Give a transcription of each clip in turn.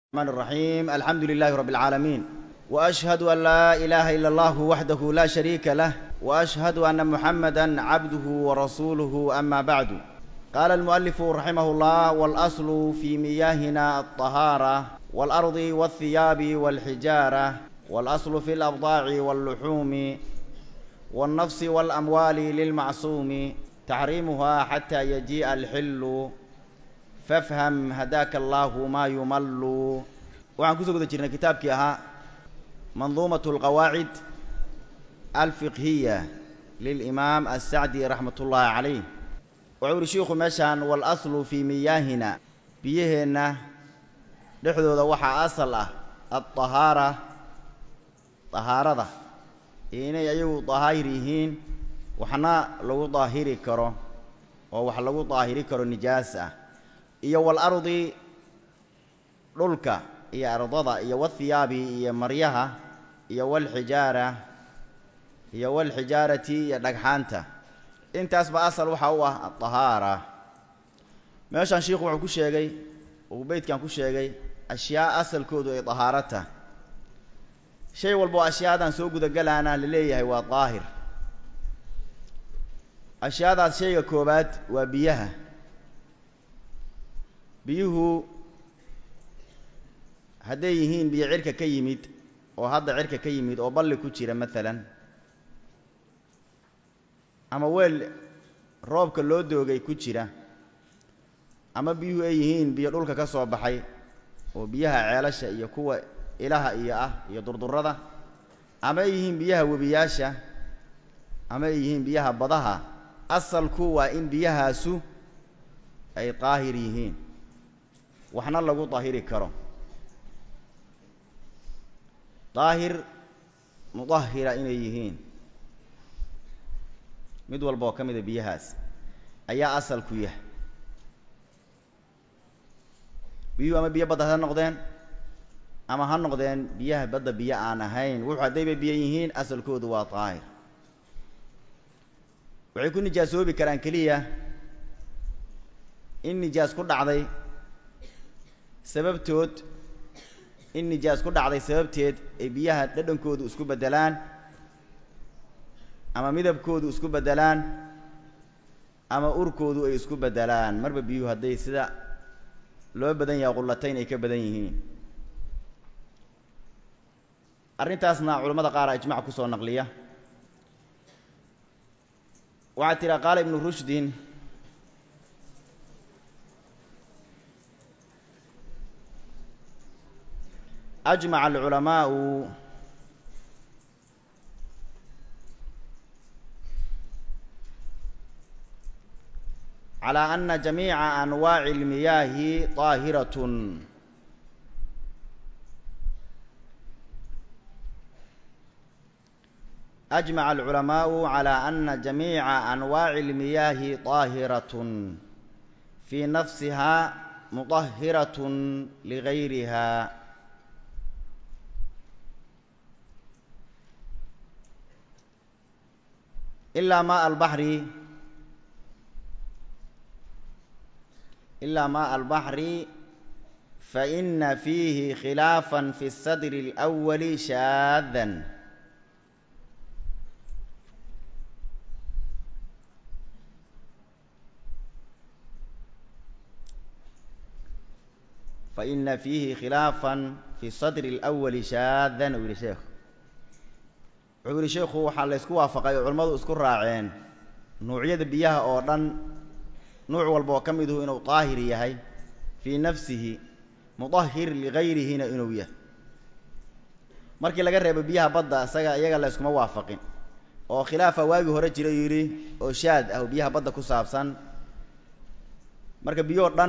الرحمن الرحيم الحمد لله رب العالمين واشهد ان لا اله الا الله وحده لا شريك له واشهد ان محمدا عبده ورسوله اما بعد قال المؤلف رحمه الله والاصل في مياهنا الطهاره والارض والثياب والحجاره والاصل في الابضاع واللحوم والنفس والاموال للمعصوم تحريمها حتى يجيء الحل fafham hadaaka allaahu maa yumallu waxaan kusoo guda jirnay kitaabkii ahaa manduumat alqawaacid alfiqhiya lilimaam assacdi raxmat ullaahi calayh wuxuu uhi shiikhu meeshaan waalaslu fii miyaahina biyaheenna dhexdooda waxaa asal ah alطahaara طahaarada inay ayagu dahaahir yihiin waxna lagu daahiri karo oo wax lagu daahiri karo nijaas ah iyo walardi dhulka iyo ardada iyo wathiyaabi iyo maryaha iyo walxijaara iyo walxijaarati iyo dhagxaanta intaasba asal waxaa u ah adahaara meeshaan shiikhu wuxuu ku sheegay uu beydkan ku sheegay ashyaa asalkoodu ay dahaarata shay walba oo ashyaadan soo gudagalaana la leeyahay waa daahir ashyaadaas shayga koobaad waa biyaha biyuhu hadday yihiin biyo cirka ka yimid oo hadda cirka ka yimid oo balli ku jira maalan ama weel roobka loo doogay ku jira ama biyuhu ay yihiin biyo dhulka ka soo baxay oo biyaha ceelasha iyo kuwa ilaha iyo ah iyo durdurada ama ay yihiin biyaha webiyaasha ama ay yihiin biyaha badaha asalku waa in biyahaasu ay daahir yihiin waxna lagu daahiri karo daahir mudahira inay yihiin mid walba oo ka mida biyahaas ayaa asalku yahay biyuhu ama biyo badda ha noqdeen ama ha noqdeen biyaha badda biyo aan ahayn wuxuu haddayba biyo yihiin asalkoodu waa daahir waxay ku nijaasoobi karaan keliya in nijaas ku dhacday sababtood in nijaas ku dhacday sababteed ay biyaha dhadhankoodu isku beddelaan ama midabkoodu isku beddelaan ama urkoodu ay isku beddelaan marba biyuhu hadday sida loo badan yahay qullatayn ay ka badan yihiin arrintaasna culamada qaar a ijmac ku soo naqliya waxaa tiraa qaala ibnu rushdin أجمع العلماء على أن جميع أنواع المياه طاهرة أجمع العلماء على أن جميع أنواع المياه طاهرة في نفسها مطهرة لغيرها إلا ماء البحر إلا ماء البحر فإن فيه خلافا في الصدر الأول شاذا فإن فيه خلافا في الصدر الأول شاذا ويلي شيخ wuxuu yihi sheikhu waxaa la ysku waafaqay oo culimmadu isku raaceen nuucyada biyaha oo dhan nuuc walba oo ka miduhu inuu daahir yahay fii nafsihi mudahir ligayrihina inuu yahay markii laga reebo biyaha badda isaga iyaga la yskuma waafaqin oo khilaafa waagii hore jira yidhi oo shaad ah oo biyaha badda ku saabsan marka biyoo dhan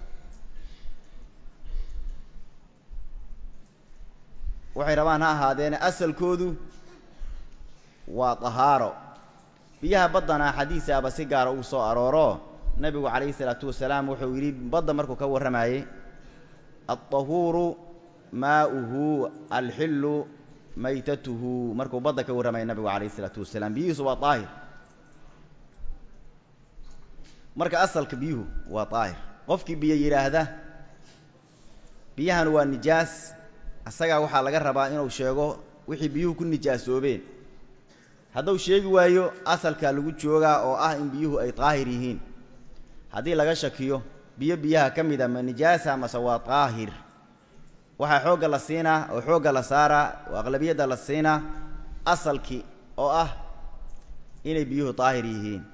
waxay rabaan ha ahaadeene asalkoodu waa dahaaro biyaha baddana xadiisaaba si gaara uu soo arooro nebigu calayhi isalaatu wasalaam wuxuu yidhi badda markuu ka warramayey alطahuuru maa'uhu alxillu maytatuhu markuu badda ka warramayay nebigu calayhi isalaatu wasalaam biyihiisu waa daahir marka asalka biyuhu waa daahir qofkii biyo yidhaahda biyahan waa nijaas asagaa waxaa laga rabaa inuu sheego wixii biyuhu ku nijaasoobeen hadduu sheegi waayo asalkaa lagu joogaa oo ah in biyuhu ay daahir yihiin haddii laga shakiyo biyo biyaha ka mida ma nijaasa mase waa daahir waxaa xoogga la siinaa oo xoogga la saaraa oo aqlabiyadda la siinaa asalkii oo ah inay biyuhu daahir yihiin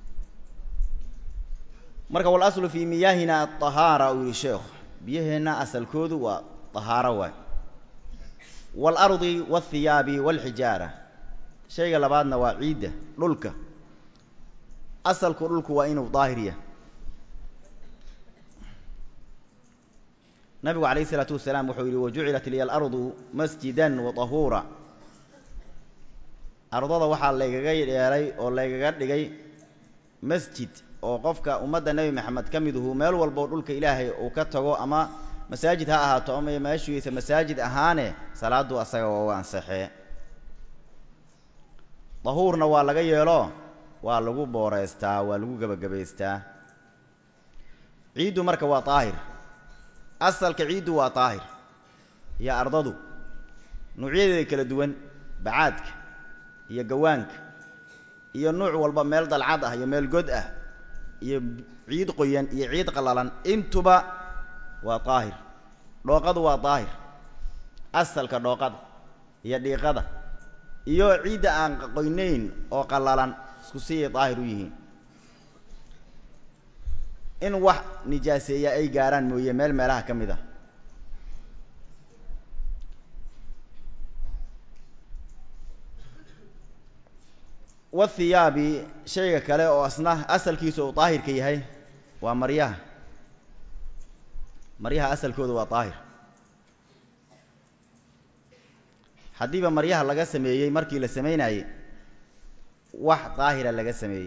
marka walaslu fii miyaahina adahaara uu yihi sheekhu biyaheenna asalkoodu waa dahaaro waay waalardi waalthiyaabi waalxijaara shayga labaadna waa ciidda dhulka asalku dhulku waa inuu daahir yahay nabigu calayh isalaatu wasalaam wuxuu yidhi wajucilat liya alardu masjidan wa tahuura ardada waxaa laygaga yeelay oo laygaga dhigay masjid oo qofka ummadda nebi maxamed ka miduhu meel walboo dhulka ilaahay uu ka tago ama masaajid ha ahaato ama meeshiisa masaajid ahaane salaaddu asaga waa u ansaxee dahuurna waa laga yeelo waa lagu booreystaa waa lagu gebagabaystaa ciiddu marka waa daahir asalka ciiddu waa daahir iyo ardadu nuucyadeeda kala duwan bacaadka iyo gawaanka iyo nuuc walba meel dalcad ah iyo meel god ah iyo ciid qoyan iyo ciid qallalan intuba waa daahir dhooqadu waa daahir asalka dhooqada iyo dhiiqada iyo ciidda aan qoynayn oo qallalan isku siiyay daahir u yihiin in wax nijaaseeya ay gaaraan mooye meel meelaha ka mid ah wathiyaabi shayga kale oo asna asalkiisa uu daahirka yahay waa maryaha maryaha asalkooda waa daahir haddiiba maryaha laga sameeyey markii la samaynaayey wax daahira laga sameeyey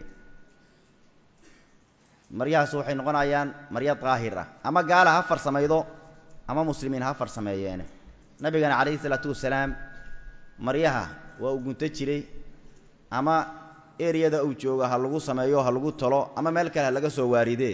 maryahaas waxay noqonayaan maryo daahir ah ama gaala ha farsamaydo ama muslimiin ha farsameeyeene nabigana calayhi isalaatu wasalaam maryaha waa uu gunto jiray ama ereyada uu joogo ha lagu sameeyo ha lagu talo ama meel kale ha laga soo waaridee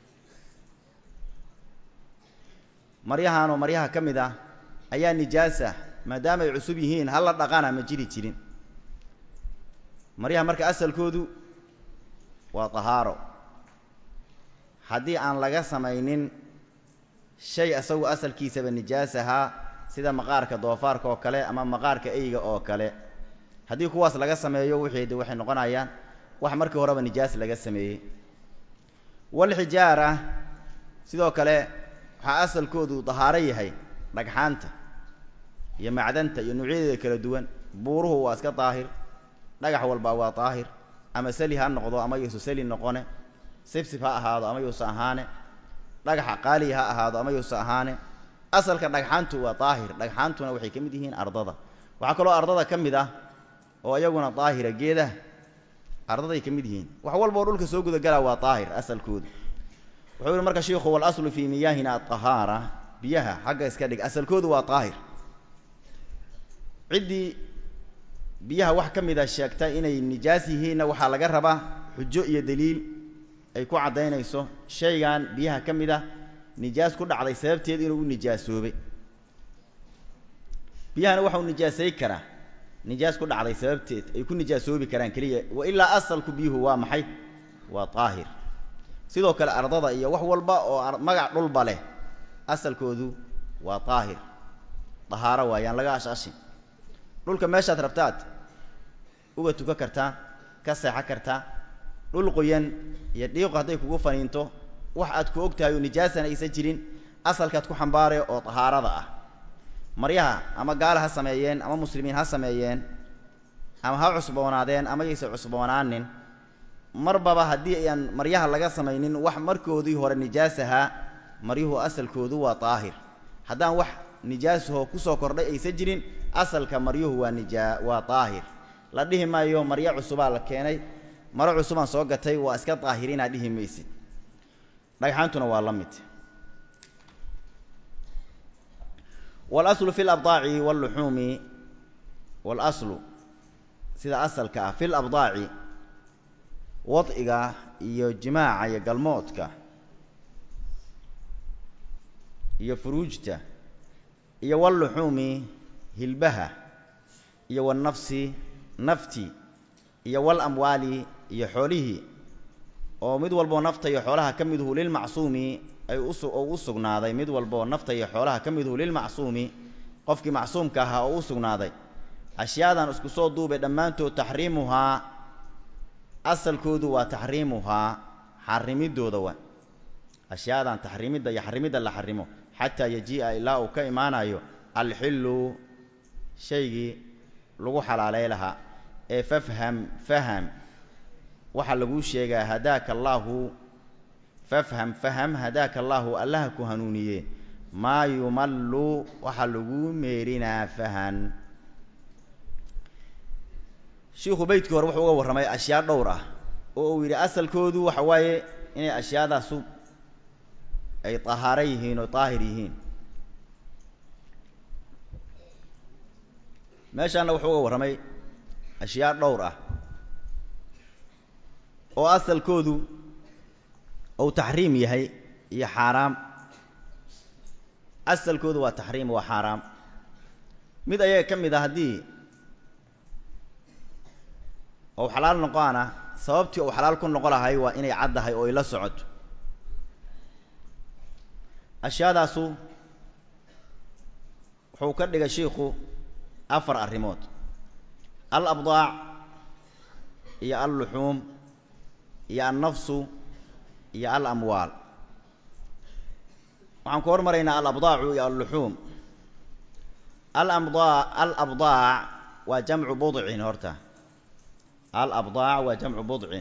maryahanoo maryaha ka mid ah ayaa nijaasa maadaama ay cusub yihiin hala dhaqana ma jiri jirin maryaha marka asalkoodu waa tahaaro haddii aan laga samaynin shay isagu asalkiisaba nijaas ahaa sida maqaarka doofaarka oo kale ama maqaarka eyga oo kale haddii kuwaas laga sameeyo wixii de waxay noqonayaan wax markii horeba nijaas laga sameeyey walxijaara sidoo kale waxaa asalkoodu dahaaro yahay dhagxaanta iyo macdanta iyo nuucyadeeda kala duwan buuruhu waa iska daahir dhagax walba waa daahir ama seli ha noqdo ama yuusa seli noqone sibsib ha ahaado ama yuusa ahaane dhagaxa qaaliya ha ahaado ama yuusa ahaane asalka dhagxaantu waa daahir dhagxaantuna waxay ka mid yihiin ardada waxaa kaloo ardada ka mid ah oo iyaguna daahira geedaha ardaday ka mid yihiin wax walba oo dhulka soo gudagalaa waa daahir asalkoodu wuxuu yihi marka shiikhu walaslu fii miyaahina adahaara biyaha xagga iska dhig asalkoodu waa daahir ciddii biyaha wax ka mid a sheegta inay nijaas yihiinna waxaa laga rabaa xujo iyo daliil ay ku caddaynayso shaygan biyaha ka mid ah nijaas ku dhacday sababteed inuu u nijaasoobay biyahana waxau nijaasay karaa nijaas ku dhacday sababteed ay ku nijaasoobi karaan keliya wa ilaa asalku biyuhu waa maxay waa daahir sidoo kale ardada iyo wax walba oo magac dhulba leh asalkoodu waa daahir dahaaro waayaan laga ashashin dhulka meeshaad rabtaad uga tuka kartaa ka seexan kartaa dhul qoyan iyo dhiiqu hadday kugu faniinto wax aad ku og tahay oo nijaasana aysan jirin asalkaad ku xambaare oo dahaarada ah maryaha ama gaala ha sameeyeen ama muslimiin ha sameeyeen ama ha cusboonaadeen ama yaysan cusboonaanin marbaba haddii ayaan maryaha laga samaynin wax markoodii hore nijaas ahaa maryuhu asalkoodu waa daahir haddaan wax nijaasahoo kusoo kordhay aysan jirin asalka maryuhu waa nijaa waa daahir la dhihi maayo maryo cusubaa la keenay maro cusubaan soo gatay waa iska daahirinaad dhihi maysid dhagxaantuna waa la mid walaslu fi labdaaci walluxuumi walaslu sida asalka ah fi labdaaci wadciga iyo jimaaca iyo galmoodka iyo furuujta iyo walluxuumi hilbaha iyo walnafsi nafti iyo walamwaali iyo xoolihii oo mid walboo nafta iyo xoolaha ka miduhu lilmacsuumi ay oo u sugnaaday mid walboo nafta iyo xoolaha ka miduhu lilmacsuumi qofkii macsuumka ahaa oo u sugnaaday ashyaadan isku soo duubay dhammaantood taxriimuhaa asalkoodu waa taxriimuhaa xarimiddooda wa ashyaadan taxriimidda iyo xarimidda la xarimo xataa yajii'a ilaa uu ka imaanayo alxillu shaygii lagu xalaalay lahaa ee fafham faham waxaa laguu sheegaa hadaaka allaahu fafham faham hadaaka allaahu allaha ku hanuuniye maa yumallu waxaa laguu meerinaa fahan shiikhu beydkii hore wuxuu uga warramay ashyaa dhowr ah oo uu yidhi asalkoodu waxa waaye inay ashyaadaasu ay tahaaro yihiin oo daahir yihiin meeshaana wuxuu uga warramay ashyaa dhowr ah oo asalkoodu uu taxriim yahay iyo xaaraam asalkoodu waa taxriim waa xaaraam mid ayaga ka mid a haddii ou xalaal noqoana sababtii uu xalaal ku noqo lahay waa inay caddahay oo ay la socoto ashyaadaasu wuxuu ka dhigay shiikhu afar arrimood al abdaac iyo alluxuum iyo alnafsu iyo al amwaal waxaan ku hormaraynaa alabdaacu iyo alluxuum alabdaa alabdaac waa jamcu budcin horta alabdaac waa jamcu budcin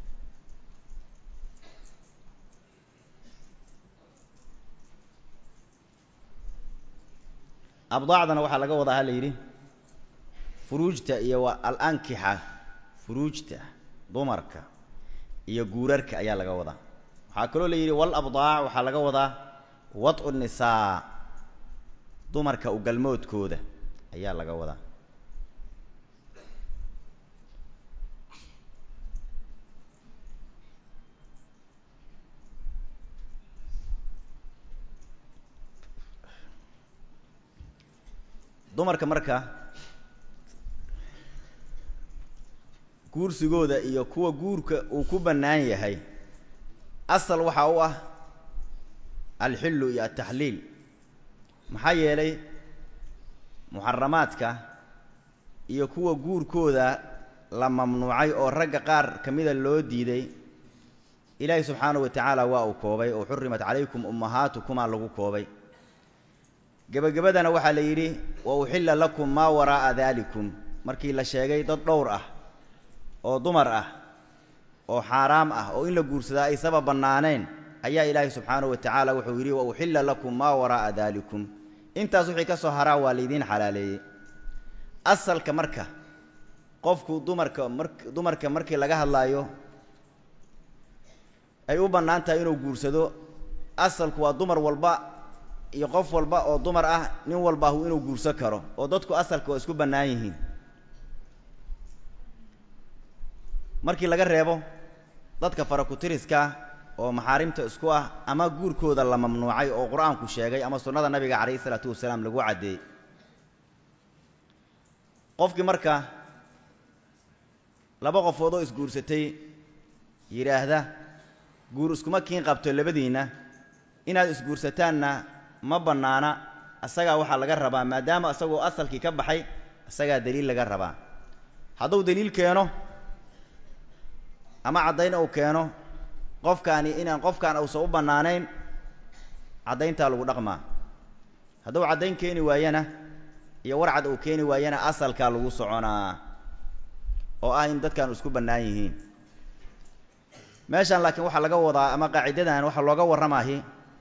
abdaacdana waxaa laga wadaa ha la yidhi furuujta iyo waa alankixa furuujta dumarka iyo guurarka ayaa laga wadaa waxaa kaloo la yidhi walabdaac waxaa laga wadaa wadcu nisaa dumarka ugalmoodkooda ayaa laga wadaa dumarka marka guursigooda iyo kuwa guurka uu ku bannaan yahay asal waxaa u ah alxillu iyo altaxliil maxaa yeelay muxaramaadka iyo kuwa guurkooda la mamnuucay oo ragga qaar ka mida loo diiday ilaahay subxaanahu wa tacaala waa uu koobay oo xurimat calaykum ummahaatukumaa lagu koobay gebagabadana waxaa la yidhi wa uxilla lakum maa waraa'a daalikum markii la sheegay dad dhowr ah oo dumar ah oo xaaraam ah oo in la guursadaa ay saba bannaaneen ayaa ilaahay subxaanahu wa tacaala wuxuu yidhi wa uxilla lakum maa waraa'a daalikum intaas wixii ka soo haraa waa laydiin xalaaleeyey asalka marka qofku dumarka mar dumarka markii laga hadlaayo ay u bannaan tahay inuu guursado asalku waa dumar walba iyo qof walba oo dumar ah nin walbaahu inuu guursan karo oo dadku asalka waa isku bannaan yihiin markii laga reebo dadka farakutiriska oo maxaarimta isku ah ama guurkooda la mamnuucay oo qur-aanku sheegay ama sunnada nabiga calayhi isalaatu wasalaam lagu caddeeyey qofkii marka laba qofood oo isguursatay yidhaahda guur iskuma kiin qabto labadiinna inaad isguursataanna ma bannaana asagaa waxaa laga rabaa maadaama isagoo asalkii ka baxay isagaa daliil laga rabaa hadduu daliil keeno ama caddayn uu keeno qofkaani inaan qofkaan uusan u bannaanayn caddayntaa lagu dhaqmaa hadduu caddayn keeni waayana iyo warcad uu keeni waayana asalkaa lagu soconaa oo ah in dadkan isku bannaan yihiin meeshaan laakiin waxaa laga wadaa ama qaacidadan waxaa looga warramaahi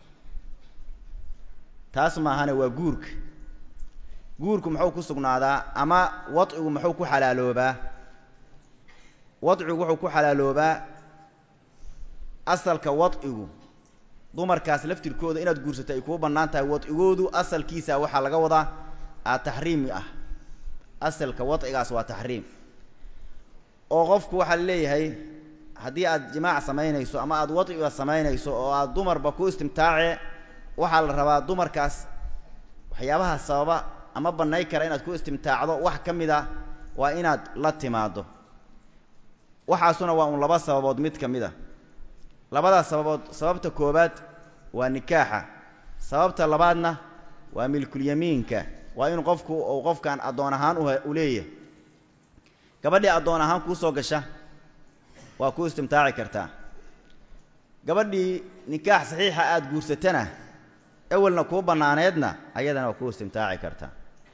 taas maahane waa guurka guurku muxuu ku sugnaadaa ama wadcigu muxuu ku xalaaloobaa wadcigu wuxuu ku xalaaloobaa asalka wadcigu dumarkaas laftirkooda inaad guursato ay kuu bannaan tahay wadcigoodu asalkiisa waxaa laga wadaa aa taxriimi ah asalka wadcigaas waa taxriim oo qofku waxaa leeyahay haddii aad jimaac samaynayso ama aad wadciga samaynayso oo aad dumarba ku istimtaace waxaa la rabaa dumarkaas waxyaabaha sababa ama bannay kara inaad ku istimtaacdo wax ka mid a waa inaad la timaaddo waxaasuna waa un laba sababood mid ka mid a labadaas sababood sababta koowaad waa nikaaxa sababta labaadna waa milkulyamiinka waa in qofku uu qofkan addoon ahaan u leeyahay gabadhii addoon ahaan kuu soo gasha waa ku istimtaaci kartaa gabadhii nikaax saxiixa aada guursatana ewelna kuu bannaaneedna ayadana waa ku istimtaaci kartaa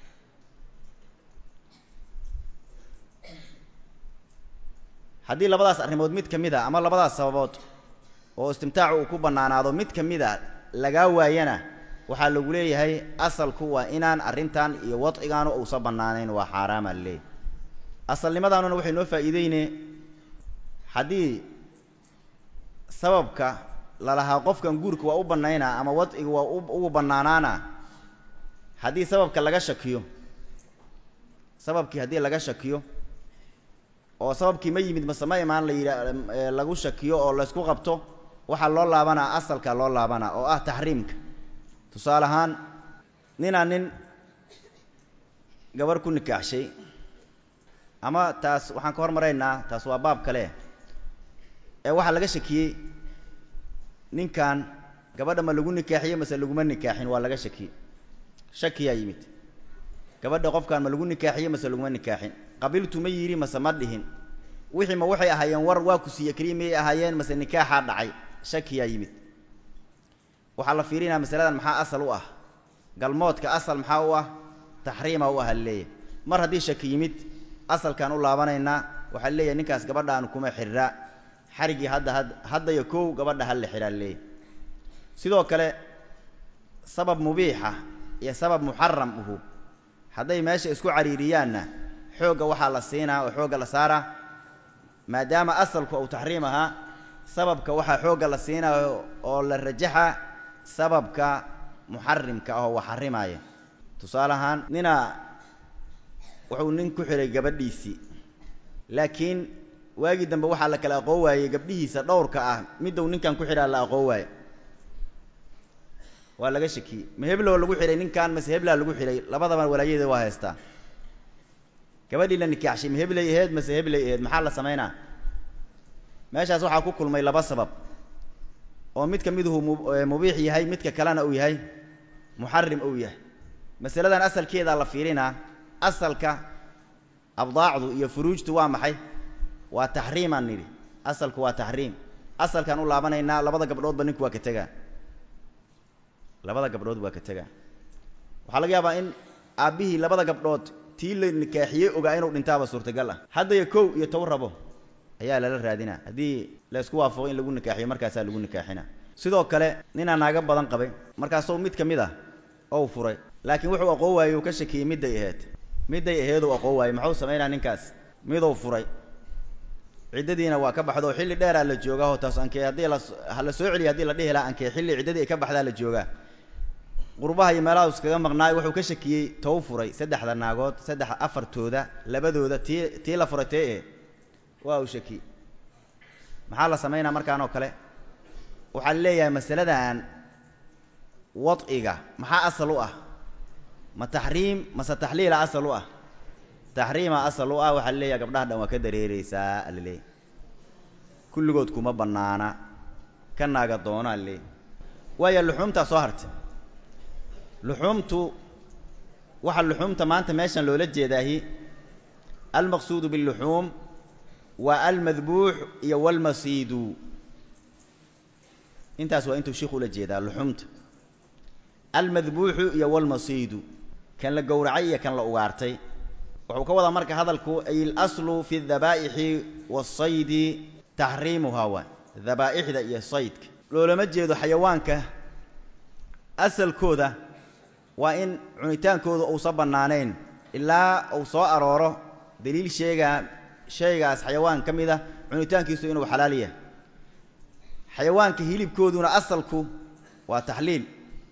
haddii labadaas arrimood mid ka mid a ama labadaas sababood oo istimtaacu uu ku bannaanaado mid ka mid a lagaa waayana waxaa lagu leeyahay asalku waa inaan arrintan iyo wadcigaanu uusa bannaanayn waa xaaraama laleeyahy asalnimadaanuna waxay noo faa'iideyne haddii sababka lalahaa qofkan guurka waa u bannaynaa ama wadciga waa ugu bannaanaana haddii sababka laga shakiyo sababkii haddii laga shakiyo oo sababkii ma yimid mase ma imaan la yidha lagu shakiyo oo laysku qabto waxaa loo laabanaa asalka loo laabanaa oo ah taxriimka tusaale ahaan ninaa nin gabarh ku nikaaxshay ama taas waxaan ka hormaraynaa taas waa baab kale ee waxaa laga shakiyey ninkan gabadha ma lagu nikaaxiyey mase laguma nikaaxin waa laga shakiyey shakiyaa yimid gabadha qofkan ma lagu nikaaxiyey mase laguma nikaaxin qabiltu ma yidhi mase ma dhihin wixii ma waxay ahaayeen war waa ku siiye keliya miyay ahaayeen mase nikaaxaa dhacay shakiyaa yimid waxaa la fiirinaya masaladan maxaa asal u ah galmoodka asal maxaa u ah taxriima u ah laleeyahay mar haddii shaki yimid asalkaan u laabanaynaa waxaa leeyahay ninkaas gabadhaan kuma xirraa xarigii hadda had haddaya kow gabadha hal la xidhaa leeyahay sidoo kale sabab mubiixa iyo sabab muxaram uhu hadday meesha isku cariiriyaanna xoogga waxaa la siinaa oo xoogga la saaraa maadaama asalku uu taxriim ahaa sababka waxaa xoogga la siinaa oo la rajaxa sababka muxarimka ah oo wax xarimaaya tusaale ahaan nina wuxuu nin ku xidhay gabadhiisii laakiin waagii dambe waxaa la kala aqoon waayey gabdhihiisa dhowrka ah middow ninkan ku xidhaa la aqoon waaye waa laga shakiyey ma heblow lagu xidhay ninkan mase heblaa lagu xidhay labadaba walaayadeeda waa haystaa gabadhii la nikaaxshay ma heblay aheed mase heblay aheed maxaa la samaynaa meeshaas waxaa ku kulmay laba sabab oo mid ka miduhu mubiix yahay midka kalena uu yahay muxarim uu yahay masaladan asalkeedaa la fiirinaa asalka abdaacdu iyo furuujtu waa maxay waa taxriimaan nidhi asalku waa taxriim asalkaan u laabanaynaa labada gabdhoodba ninku waa ka tegaa labada gabdhood waa ka tegaa waxaa laga yaabaa in aabbihii labada gabdhood tii la nikaaxiyey ogaa inuu dhintaaba suurtagal ah haddaya kow iyo toban rabo ayaa lala raadinaa haddii la isku waafaqo in lagu nikaaxiyo markaasaa lagu nikaaxina sidoo kale ninaa naaga badan qabay markaasoo mid ka mid ah ou furay laakiin wuxuu aqoon waayey uu ka shakiyey midday aheyd midday aheeduu aqoon waayey muxuu samaynaa ninkaas miduu furay ciddadiina waa ka baxdo xilli dheeraa la joogaa oo taas ankee haddii la ha la soo celiya hadii la dhihi laha ankee xilli ciddadii ay ka baxdaa la joogaa qurbaha iyo meelaha iskaga maqnaay wuxuu ka shakiyey tow furay saddexda naagood saddex afartooda labadooda tii tii la furay tee eh waa uu shakiyey maxaa la samaynaa markaan oo kale waxaa leeyahay masaladan wadciga maxaa asal u ah ma taxriim mase taxliila asal u ah taxriima asal u ah waxaa leeyahay gabdhaha dhan waa ka dareereysaa alaleeyahy kulligood kuma bannaana ka naaga doona alaleeyahy waaya luxuumtaa soo hartay luxuumtu waxaa luxuumta maanta meeshan loola jeedaahi almaqsuudu biاlluxuum waa almadbuux iyo walmasiidu intaas waa intuu sheikhu ula jeedaa luxuumta almadbuuxu iyo walmasiidu kan la gowracay iyo kan la ugaartay wuxuu ka wadaa marka hadalku ay alaslu fi dabaa'ixi waasaydi taxriimuhaa waa dabaa'ixda iyo saydka loolama jeedo xayawaanka asalkooda waa in cunitaankooda uusan bannaanayn ilaa uu soo arooro daliil sheegaa shaygaas xayawaan ka mid a cunitaankiisu inuu xalaal yahay xayawaanka hilibkooduna asalku waa taxliil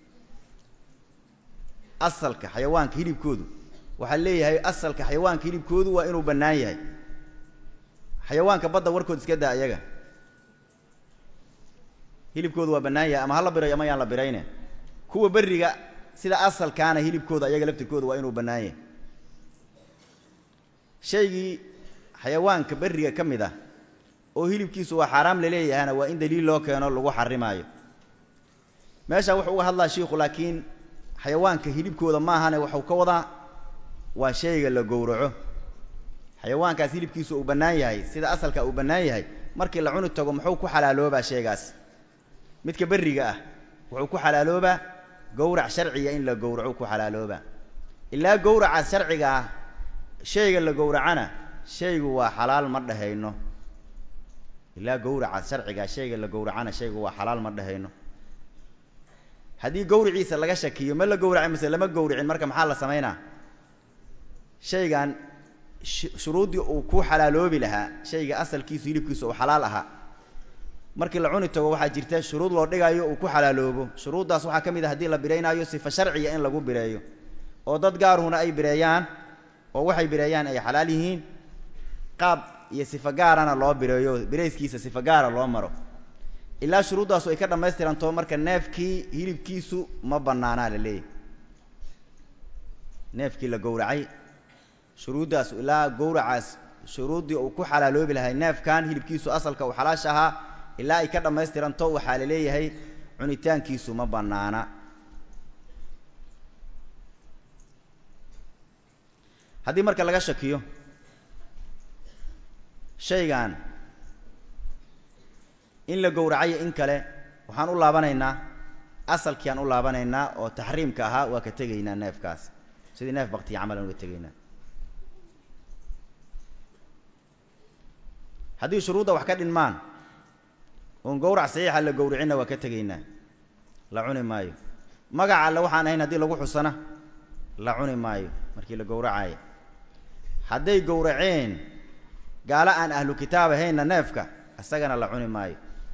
asalka xayawaanka hilibkoodu waxaa leeyahay asalka xayawaanka hilibkoodu waa inuu bannaan yahay xayawaanka badda warkood iska daa iyaga hilibkoodu waa bannaan yahay ama ha la birayo ama yaan la birayne kuwa berriga sida asalkaana hilibkooda ayaga laftirkooda waa inuu bannaan yahay shaygii xayawaanka berriga ka mid ah oo hilibkiisu waa xaaraam laleeyahana waa in daliil loo keeno lagu xarimaayo meeshaan wuxuu uga hadlaa shiikhu laakiin xayawaanka hilibkooda maahane waxuu ka wadaa waa shayga la gowraco xayawaankaas hilibkiisu uu bannaan yahay sida asalka uu bannaan yahay markii la cuni tago muxuu ku xalaaloobaa shaygaas midka berriga ah wuxuu ku xalaaloobaa gowrac sharciga in la gowraco ku xalaaloobaa ilaa gowraca sharciga ah shayga la gowracana shaygu waa xalaal ma dhehayno ilaa gowraca sharciga shayga la gowracana shaygu waa xalaal ma dhehayno haddii gowriciisa laga shakiyo ma la gowracin mise lama gowricin marka maxaa la samaynaa shaygan shuruuddii uu ku xalaaloobi lahaa shayga asalkiisu hilibkiisu uu xalaal ahaa markii la cuni tago waxaa jirta shuruud loo dhigayo uu ku xalaaloobo shuruuddaas waxaa ka mid a haddii la biraynaayo sifa sharciga in lagu bireeyo oo dad gaaruhuna ay bireeyaan oo waxay bireeyaan ay xalaal yihiin qaab iyo sifa gaarana loo bireeyo birayskiisa sifa gaara loo maro ilaa shuruuddaasu ay ka dhammaystiranto marka neefkii hilibkiisu ma bannaanaa la leeyahy neefkii la gowracay shuruuddaas ilaa gowracaas shuruuddii uu ku xalaaloobi lahay neefkan hilibkiisu asalka uu xalaasha ahaa ilaa ay ka dhammaystiranto waxaa la leeyahay cunitaankiisu ma bannaana haddii marka laga shakiyo shaygan in la gowracayo in kale waxaan u laabanaynaa asalkiiaan u laabanaynaa oo taxriimka ahaa waa ka tegaynaa neefkaas sidii neef baktiya camal aan uga tegaynaa haddii shuruudda wax ka dhinmaan oon gowrac saxiixa la gowricinna waa ka tegaynaa la cuni maayo magaca alle waxaan ahayn haddii lagu xusana la cuni maayo markii la gowracaayo hadday gowraceen gaalo aan ahlu kitaab ahaynna neefka isagana la cuni maayo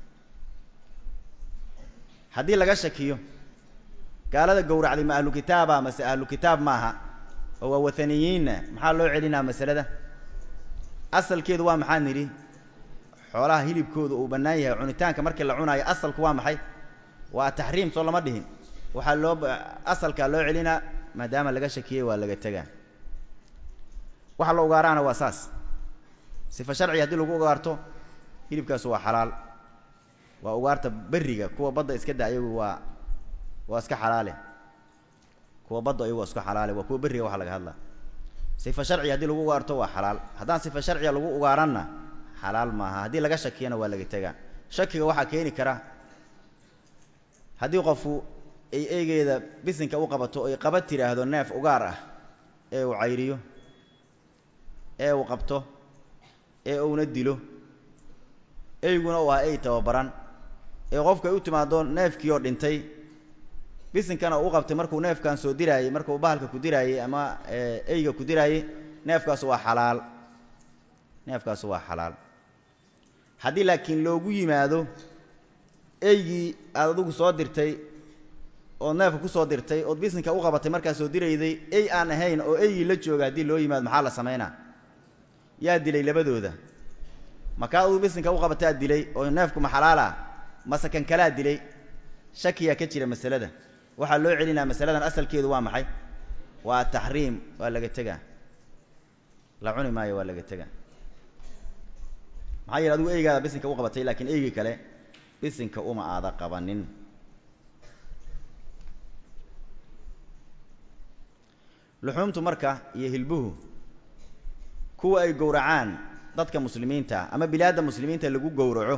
haddii laga shakiyo gaalada gowracday ma ahlu kitaaba mase ahlu kitaab maaha oo waa wathaniyiinna maxaa loo celinaa masalada asalkeedu waa maxaa nidhi xoolaha hilibkooda uu bannaan yahay cunitaanka markii la cunaayo asalku waa maxay waa taxriim soo lama dhihin waxaa loo asalkaa loo celinaa maadaama laga shakiyey waa laga tegaa waxa la ugaaraana waa saas sifa sharci haddii lagu ugaarto hilibkaas waa xalaal waa ugaarta berriga kuwa badda iska da ayagu waa waa iska xalaale kuwa badda ayagu waa iska xalaale waa kuwa berriga waxa laga hadlaa sifa sharci haddii lagu ugaarto waa xalaal haddaan sifa sharciga lagu ugaaranna xalaal maaha haddii laga shakiyana waa laga tegaa shakiga waxaa keeni kara haddii qofku ay eegeeda bisinka u qabato oy qaba tidhaahdo neef ugaar ah ee uu cayriyo ee uu qabto ee uuna dilo eyguna u ahaa ey tababaran ee qofku ay u timaado neefkii oo dhintay bisinkana uu qabtay markuu neefkan soo diraayey markuu bahalka ku diraayey ama eyga ku diraayey neefkaasu waa xalaal neefkaasu waa xalaal haddii laakiin loogu yimaado eygii aad adigu soo dirtay ood neefka ku soo dirtay ood bisinka u qabatay markaa soo dirayday ey aan ahayn oo eygii la jooga haddii loo yimaado maxaa la samaynaa yaa dilay labadooda makaa aduu bisinka u qabataa dilay oo neefku ma xalaala mase kan kalaa dilay shakiyaa ka jira masalada waxaa loo celinaa masaladan asalkeedu waa maxay waa taxriim waa laga tegaa la cuni maayo waa laga tegaa maxaa yeele adigu eygaada bisinka u qabatay laakiin eygii kale bisinka uma aada qabanin luxuumtu marka iyo hilbuhu kuwa ay gowracaan dadka muslimiinta ama bilaadda muslimiinta lagu gowraco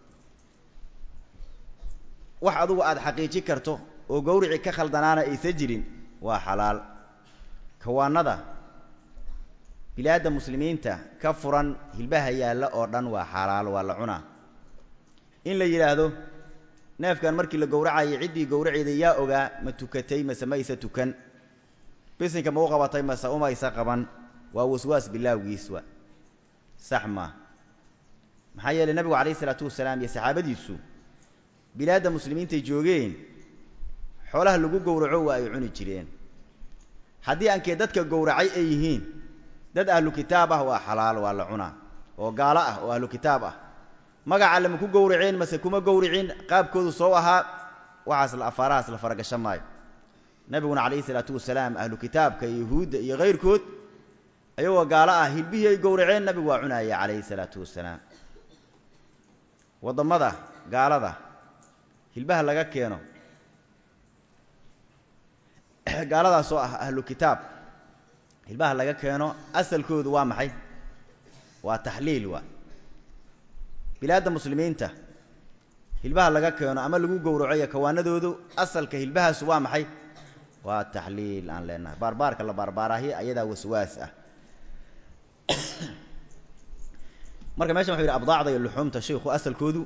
wax adugu aada xaqiiji karto oo gawrici ka khaldanaana aysa jirin waa xalaal kawaanada bilaadda muslimiinta ka furan hilbaha yaalla oo dhan waa xalaal waa la cunaa in la yidhaahdo neefkan markii la gowracayay ciddii gowraceeda yaa ogaa ma tukatay mase ma aysa tukan bisinka ma u qabatay mase uma aysa qaban waa waswaas bilaawgiiswa sax maa maxaa yeelay nabigu calayhi isalaatu wasalaam iyo saxaabadiisu bilaadda muslimiintay joogeen xoolaha lagu gowraco waa ay cuni jireen haddii aankee dadka gowracay ay yihiin dad ahlu kitaab ah waa xalaal waa la cunaa oo gaalo ah oo ahlu kitaab ah magaca lama ku gowraceen mase kuma gowricin qaabkoodu soo ahaa waxaas la afaarahaas la faragashan maayo nebiguna calayhi isalaatu wasalaam ahlu kitaabka iyo yuhuudda iyo kayrkood ayagoo gaalo ah hilbihii ay gowraceen nabigu waa cunaaya calayhi isalaatu wasalaam waddamada gaalada hilbaha laga keeno gaaladaasoo ah ahlu kitaab hilbaha laga keeno asalkoodu waa maxay waa taxliil waa bilaadda muslimiinta hilbaha laga keeno ama lagu gowraco iyo kawaanadoodu asalka hilbahaasu waa maxay waa taxliil aan leenahay baarbaarka la baarbaaraahi ayadaa waswaas ah marka meshan wuxu yidhi abdaacda iyo luxuumta shaykhu asalkoodu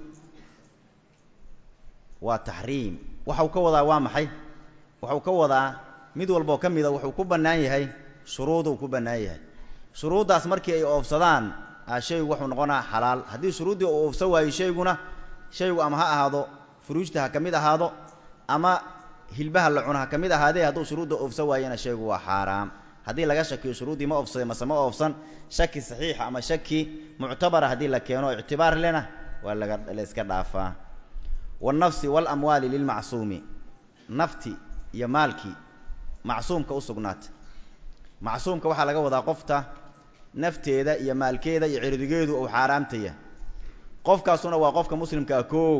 waa taxriim waxau ka wadaa waa maxay waxau ka wadaa mid walboo ka mida wuxuu ku bannaan yahay shuruuduu ku bannaan yahay shuruuddaas markii ay oofsadaan a shaygu wuxuu noqonaa xalaal haddii shuruuddii uu oofsan waayo shayguna shaygu ama ha ahaado furuujta ha ka mid ahaado ama hilbaha la cuna ha ka mid ahaadee hadduu shuruudda oofsan waayana shaygu waa xaaraam haddii laga shakiyo shuruuddii ma oofsaday mase ma oofsan shaki saxiixa ama shaki muctabara haddii la keeno ictibaar lena waa laga la iska dhaafaa waalnafsi waalamwaali lilmacsuumi nafti iyo maalkii macsuumka u sugnaatay macsuumka waxaa laga wadaa qofta nafteeda iyo maalkeeda iyo cirdigeedu uu xaaraamtaya qofkaasuna waa qofka muslimkaa koow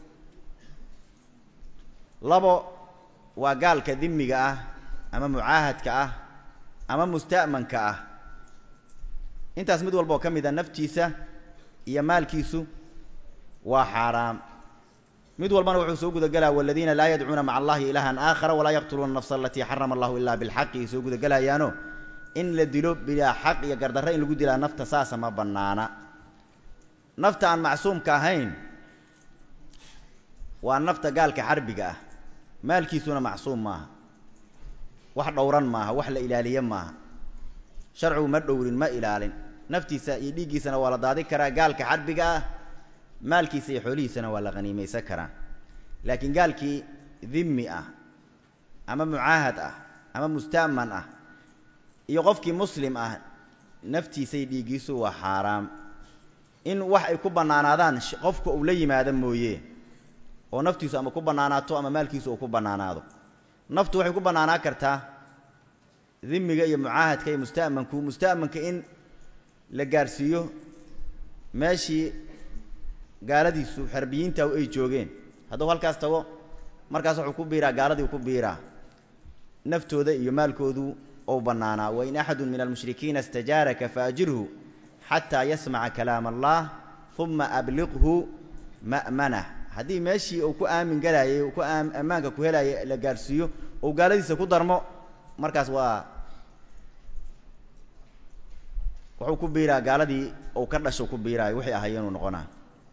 labo waa gaalka dimiga ah ama mucaahadka ah ama musta'manka ah intaas mid walba oo ka mid a naftiisa iyo maalkiisu waa xaaraam mid walbana wuxuu soo gudagelaya waladiina laa yadcuuna maca allahi ilaahan aakhara walaa yaqtuluuna nafsa alatii xarama allahu ilaa bilxaqi ay soo gudagelayaano in la dilo bilaa xaq iyo gardarre in lagu dilaa nafta saasa ma bannaana nafta aan macsuumka ahayn waa nafta gaalka xarbiga ah maalkiisuna macsuum maaha wax dhowran maaha wax la ilaaliye maaha sharcigu ma dhowrin ma ilaalin naftiisa iyo dhiiggiisana waa la daadi karaa gaalka xarbiga ah maalkiisa iyo xoolihiisana waa la haniimaysan karaa laakiin gaalkii dhimmi ah ama mucaahad ah ama musta'man ah iyo qofkii muslim ah naftiisa iyo dhiiggiisu waa xaaraam in wax ay ku bannaanaadaan qofka uu la yimaado mooye oo naftiisu ama ku bannaanaato ama maalkiisu uu ku bannaanaado naftu waxay ku bannaanaa kartaa dhimiga iyo mucaahadka iyo musta'manku musta'manka in la gaarhsiiyo meeshii gaaladiisu xerbiyiinta ay joogeen hadduu halkaas tago markaas wuxuu ku biiraa gaaladii ku biiraa naftooda iyo maalkoodu ou bannaanaa wain axadu min almushrikiina istajaaraka faajirhu xataa yasmaca kalaam allah uma abliqhu ma'manah haddii meeshii uu ku aamin galaayay uu ku ammaanka ku helaayay la gaarhsiiyo ou gaaladiisa ku darmo markaas waa wuxuu ku biiraa gaaladii ou ka dhasho ku biiraayo wixii ahayeenuu noqonaa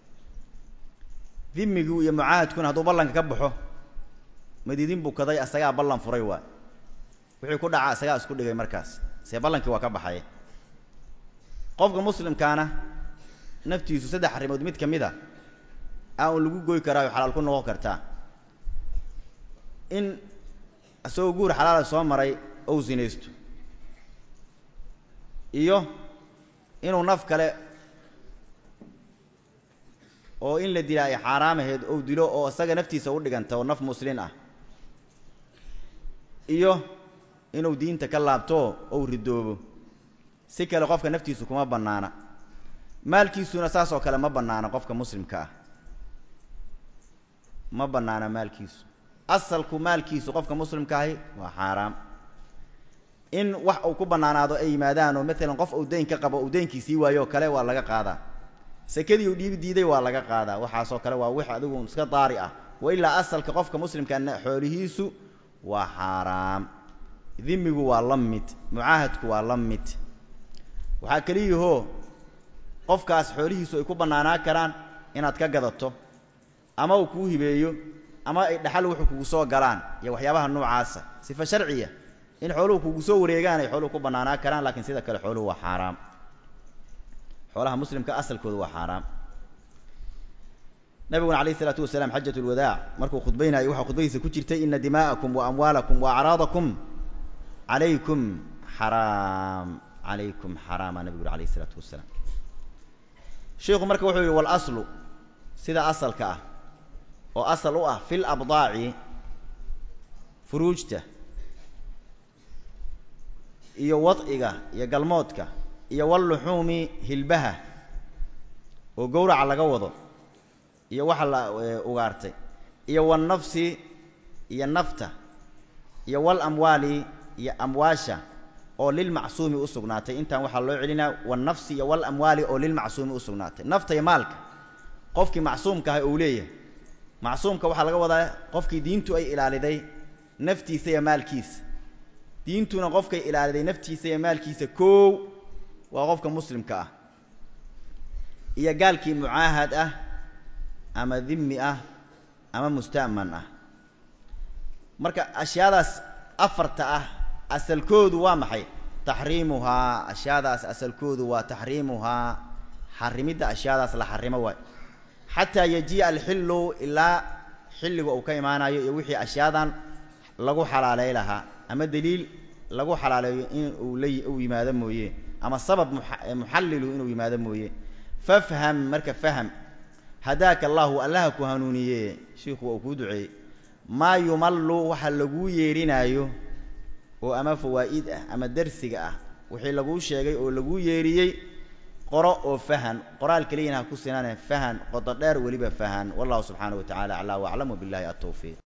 dhimigu iyo mucaahadkuna hadduu ballanka ka baxo madiidin bukaday asagaa ballan furay waa wixii ku dhaca asagaa isku dhigay markaas see ballankii waa ka baxay qofka muslimkaana naftiisu saddex arrimood mid ka mid a aa un lagu goy karaayo xalaal ku noqon kartaa in isagoo guur xalaala soo maray ou sinaysto iyo inuu naf kale oo in la dila ay xaaraam ahayd ou dilo oo isaga naftiisa u dhiganta oo naf muslin ah iyo inuu diinta ka laabto ou ridoobo si kale qofka naftiisu kuma bannaana maalkiisuna saas oo kale ma bannaana qofka muslimka ah ma bannaana maalkiisu asalku maalkiisu qofka muslimka ahi waa xaaraam in wax uu ku bannaanaado ay yimaadaan oo maalan qof uu dayn ka qabo uu daynkii sii waayo oo kale waa laga qaadaa sekadii uu dhiibi diiday waa laga qaadaa waxaasoo kale waa wix adigu iska daari ah wa ilaa asalka qofka muslimkana xoolihiisu waa xaaraam dhimigu waa la mid mucaahadku waa la mid waxaa keliyahoo qofkaas xoolihiisu ay ku bannaanaa karaan inaad ka gadato ama uu kuu hibeeyo ama ay dhaxal wuxuu kugu soo galaan iyo waxyaabaha noocaasa sifa sharciya in xooluhu kugu soo wareegaan ay xooluhu ku bannaanaa karaan laakiin sida kale xooluhu waa xaaraam xoolaha muslimka asalkooda waa xaaraam nabiguna alayh isalaatu wasalaam xajat lwadaac markuu khudbaynayo waxaa khudbadiisa ku jirtay ina dimaa'akum wa amwaalakum wa acraadakum calaykum xaraam calaykum xaraama nabigu uri alayh isalaatu wasalaam sheikhu marka wuxuu yihi walaslu sida asalka ah oo asal u ah fil abdaaci furuujta iyo wadciga iyo galmoodka iyo walluxuumi hilbaha oo gowraca laga wado iyo waxa la ugaartay iyo walnafsi iyo nafta iyo walamwaali iyo amwaasha oo lilmacsuumi u sugnaatay intaan waxaa loo celinaa walnafsi iyo walamwaali oo lilmacsuumi u sugnaatay nafta iyo maalka qofkii macsuumka aha uu leeyahay macsuumka waxaa laga wadaa qofkii diintu ay ilaaliday naftiisa iyo maalkiisa diintuna qofkay ilaaliday naftiisa iyo maalkiisa koow waa qofka muslimka ah iyo gaalkii mucaahad ah ama dimmi ah ama musta'man ah marka ashyaadaas afarta ah asalkoodu waa maxay taxriimuhaa ashyaadaas asalkoodu waa taxriimuhaa xarimidda ashyaadaas la xarimo waay xataa yajii'a alxillu ilaa xilliga uu ka imaanayo iyo wixii ashyaadan lagu xalaalay lahaa ama deliil lagu xalaaleeyo in uu la uu yimaado mooye ama sabab muxallilu inuu yimaado mooye fafham marka faham hadaaka allahu allaha ku hanuuniye shiikhu waa uu kuu duceeyey maa yumallu waxa laguu yeerinaayo oo ama fawaa'id ah ama darsiga ah wixii laguu sheegay oo laguu yeeriyey qoro oo fahan qoraal keliyana ha ku sinaane fahan qodo dheer weliba fahan wallahu subxaanahu wa tacala aclaa waclam wabillahi altawfiiq